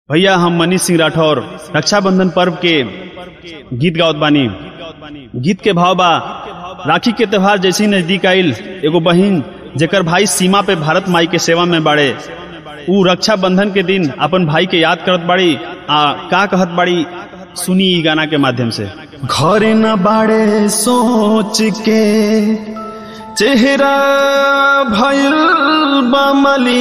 भैया हम मनीष सिंह राठौर रक्षाबंधन पर्व के गीत गावत बानी गीत के भाव बा राखी के त्योहार जैसी नजदीक आइल एगो बहिन जेकर भाई सीमा पे भारत माई के सेवा में बाड़े ऊ रक्षाबंधन के दिन अपन भाई के याद करत बाड़ी आ का कहत बाड़ी सुनी ई गाना के माध्यम से घर न बाड़े सोच के चेहरा भइल बमली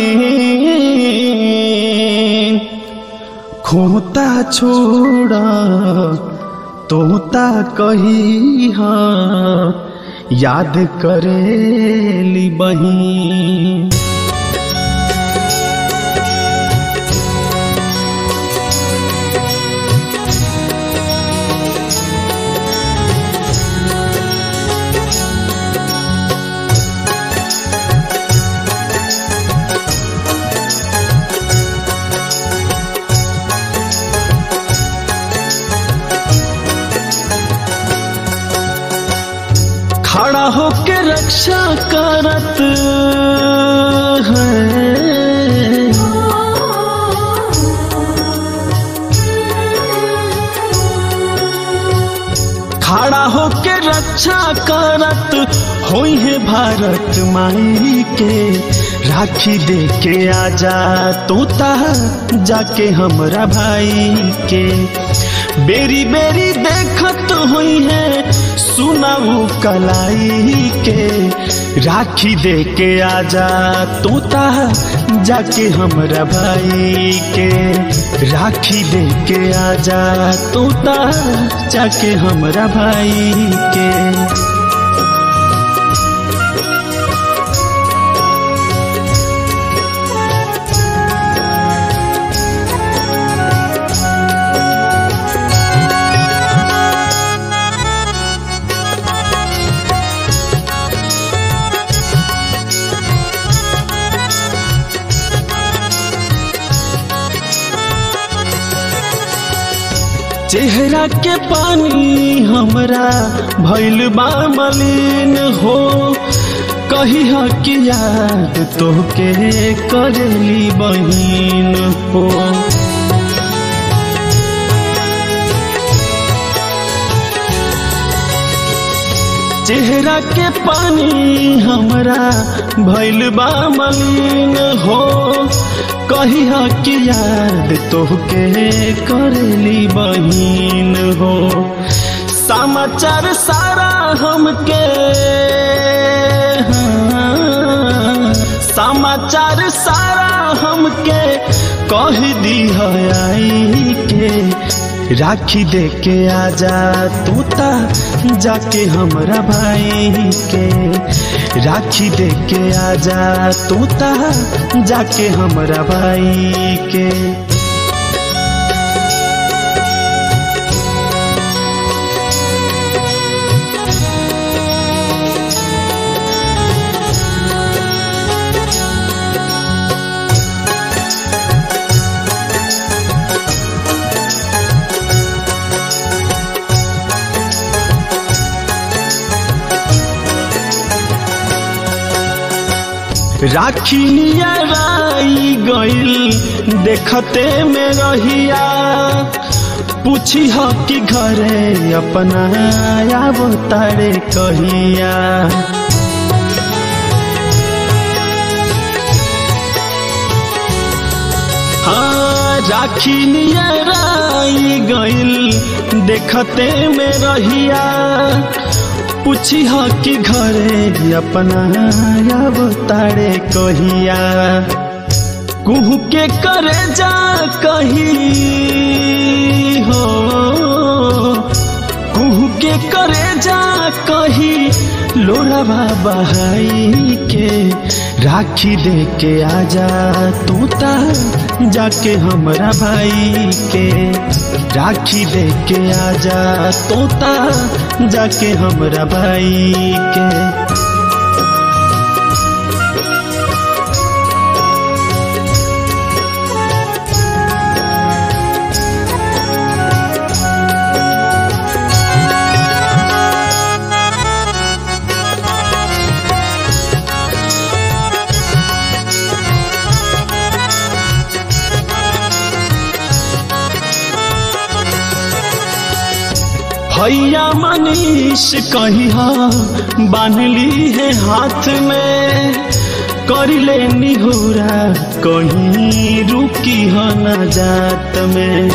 खोता छोड़ा तोता कही याद करेली बही खड़ा होके रक्षा करत है खड़ा होके रक्षा करत होई है भारत माई के राखी दे के आजा तोता जाके हमरा भाई के बेरी बेरी देखत हुई है सुनाऊ कलाई के राखी दे के आजा तोता जाके हमरा भाई के राखी दे के आजा तोता जाके हमरा भाई के चेहरा के पानी हमरा भइल बा मलिन हो कही कि याद तोहके करेली बहिन हो चेहरा के पानी हमरा भइल बा मलिन हो कही कि याद तोहके करेली बहिन हो समाचार सारा हमके हाँ, समाचार सारा हमके कह दी आई के राखी दे के आजा तूता जाके हमरा भाई के राखी दे के आजा तूता जाके हमरा भाई के राखी नियराई गइल देखते में रहिया पूछी ह कि घरे अपना आब तारे कहिया हाँ राखी नियराई गइल देखते में रहिया पूछी ह कि घरे अपना अब तारे कहिया कुहू के करे जा कही हो कुहू के करे जा कही लोरावा बहाई के राखी दे के आजा तूता जाके हमरा भाई के राखी दे के आजा तोता जाके हमरा भाई के भैया मनीष कही बांधली है हाथ में करिले निहुरा कहीं रुकी ह न जात में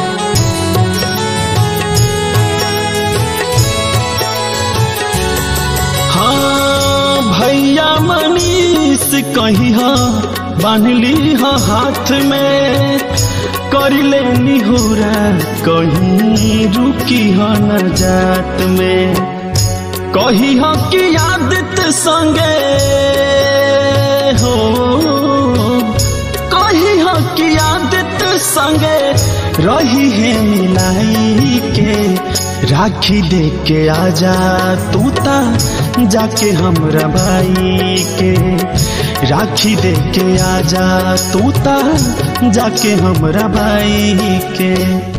हाँ भैया मनीष कही बांधली ह हाथ में करिले निहुरा कहीं रुकी ह न जात में कही ह कि आदित संगे हो कही ह कि आदित संगे रही है मिलाई के राखी दे के आजा तू ता जाके हमरा भाई के राखी दे के आजा तू ता जाके हमरा भाई के